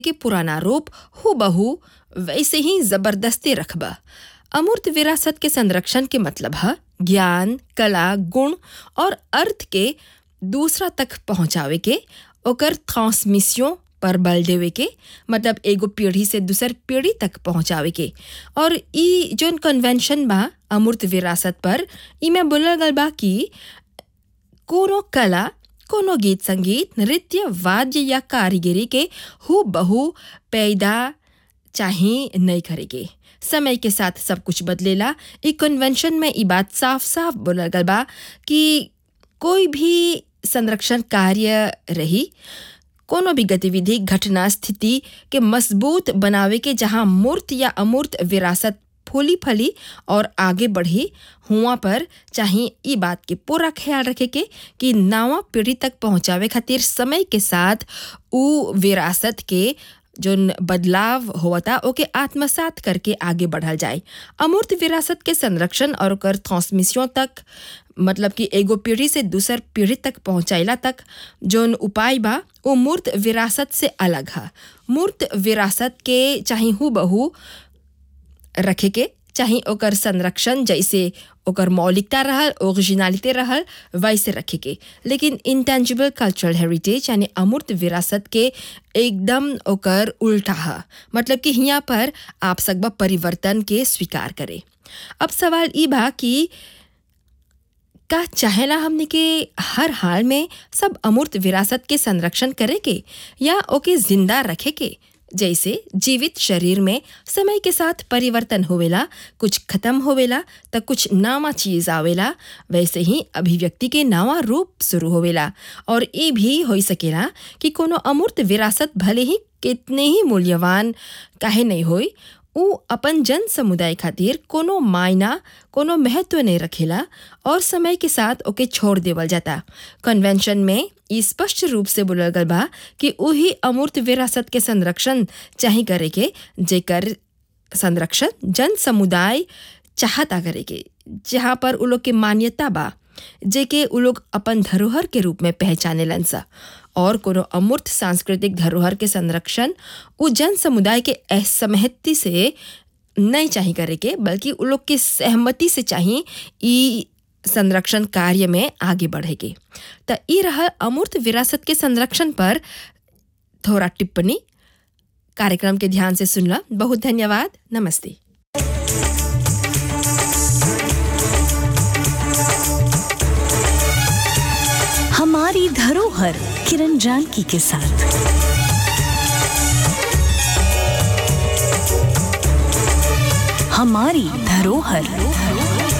के पुराना रूप हूबहू वैसे ही जबरदस्ती रखबा अमूर्त विरासत के संरक्षण के मतलब है ज्ञान कला गुण और अर्थ के दूसरा तक पहुँचावे के ओकर ट्रांसमिशन पर बल देवे के मतलब एगो पीढ़ी से दूसर पीढ़ी तक पहुँचावे के और ई जोन कन्वेंशन बा अमूर्त विरासत पर ई में बोलल गल बा कि कोनो कला कोनो गीत संगीत नृत्य वाद्य या कारीगरी के हु बहु पैदा चाहे नहीं करेगे समय के साथ सब कुछ बदलेला ई कन्वेंशन में ई बात साफ साफ बोलल गल बा कि कोई भी संरक्षण कार्य रही कोनो भी गतिविधि घटना स्थिति के मजबूत बनावे के जहाँ मूर्त या अमूर्त विरासत फूली फली और आगे बढ़ी हुआ पर चाहे ई बात के पूरा ख्याल रखे के कि नवा पीढ़ी तक पहुँचावे खातिर समय के साथ उ विरासत के जोन बदलाव होता ओके आत्मसात करके आगे बढ़ल जाए अमूर्त विरासत के संरक्षण और ओकर ट्रांसमिशन तक मतलब कि एगो पीढ़ी से दूसर पीढ़ी तक पहुँचाइला तक जोन उपाय बा वो मूर्त विरासत से अलग है मूर्त विरासत के चाहे हु बहू रखे के चाहे ओकर संरक्षण जैसे ओकर मौलिकता रहल ओरिजिनलिटी रहल वैसे रखे के लेकिन इंटेंजिबल कल्चरल हेरिटेज यानी अमूर्त विरासत के एकदम ओकर उल्टा है मतलब कि यहाँ पर आप सकबा परिवर्तन के स्वीकार करे अब सवाल ई बा कि का चाहेला हमने के हर हाल में सब अमूर्त विरासत के संरक्षण करे के या ओके जिंदा रखे के जैसे जीवित शरीर में समय के साथ परिवर्तन होवेला कुछ खत्म होवेला तो कुछ नवा चीज आवेला वैसे ही अभिव्यक्ति के नवा रूप शुरू होवेला और ये भी हो सकेला कि कोनो अमूर्त विरासत भले ही कितने ही मूल्यवान काहे नहीं होई उ अपन जन समुदाय खातिर कोनो मायना कोनो महत्व नहीं रखेला और समय के साथ ओके छोड़ देवल जाता कन्वेंशन में ई स्पष्ट रूप से बोलल गल बा कि वही अमूर्त विरासत के संरक्षण चाहे करे के जेकर संरक्षण जन समुदाय चाहता करे के जहाँ पर उ लोग के मान्यता बा जेके उ लोग अपन धरोहर के रूप में पहचाने सा और कोनो अमूर्त सांस्कृतिक धरोहर के संरक्षण उ जन समुदाय के असहमति से नहीं चाहिए करे के बल्कि उ लोग के सहमति से चाहिए ई संरक्षण कार्य में आगे बढ़ेगे तो ये रहा अमूर्त विरासत के संरक्षण पर थोड़ा टिप्पणी कार्यक्रम के ध्यान से सुनला बहुत धन्यवाद नमस्ते हमारी धरोहर किरण जानकी के साथ हमारी धरोहर